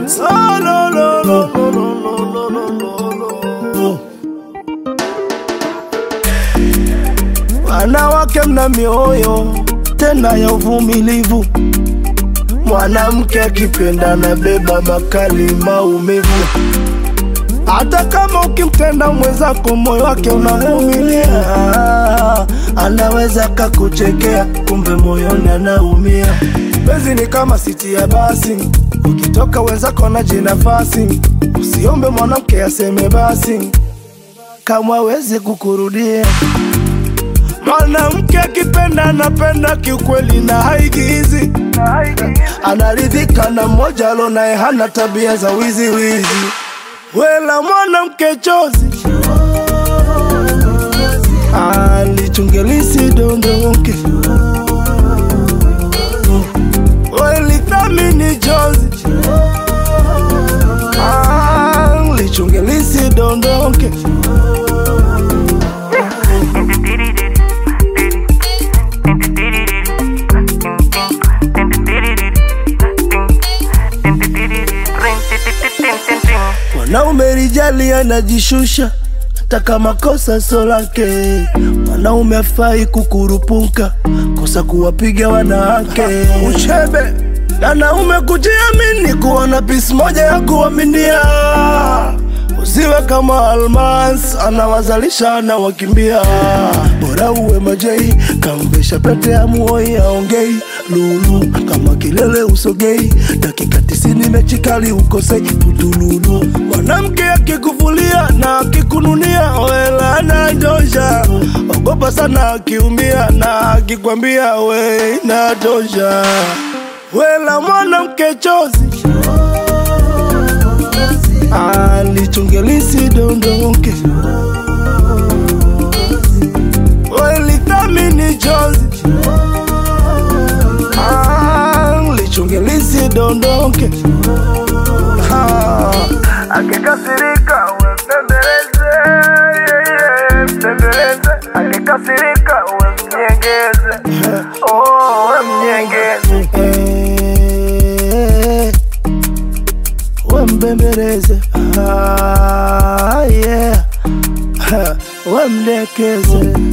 Oh, lo, lo, lo, lo, lo, lo, lo, lo, lo. Wanawake mna mioyo tena ya uvumilivu, mwanamke akipenda na beba makali maumivu. Hata kama ukimtenda mwenzako moyo wake unavumilia, anaweza kakuchekea, kumbe moyoni anaumia. Penzi ni kama siti ya basi, ukitoka wenzako na jinafasi, usiombe mwanamke aseme basi kama aweze kukurudia. Mwanamke akipenda anapenda kiukweli na haigizi, anaridhika na mmoja alo naye hana tabia za wizi wizi. Wela mwanamke chozi alichungelisi dondoke, welithamini chozi alichungelisi dondoke. Mwanaume rijali anajishusha hata kama kosa sio lake. Mwanaume afai kukurupuka kosa kuwapiga wanawake. Uchebe wanaume kujiamini, kuona pisi moja ya kuaminia. Usiwe kama Almas anawazalisha na wakimbia. Bora uwe majei, kamvesha pete ya muoi aongei lulu kama kilele usogei, dakika tisini mechi kali ukosei putululu. Mwanamke akikuvulia na akikununia, wela anatosha. Ogopa sana akiumia na akikwambia we inatosha. Wela mwanamke chozi alichungelisi dondoke, welithamini chozi alichungelisi dondoke. Ah, Akikasirika we mbembeleze, yeah, yeah, mbembeleze. Akikasirika we mnyengeze, oh, we mnyengeze. Eh, we mbembeleze, ah, yeah. we mdekeze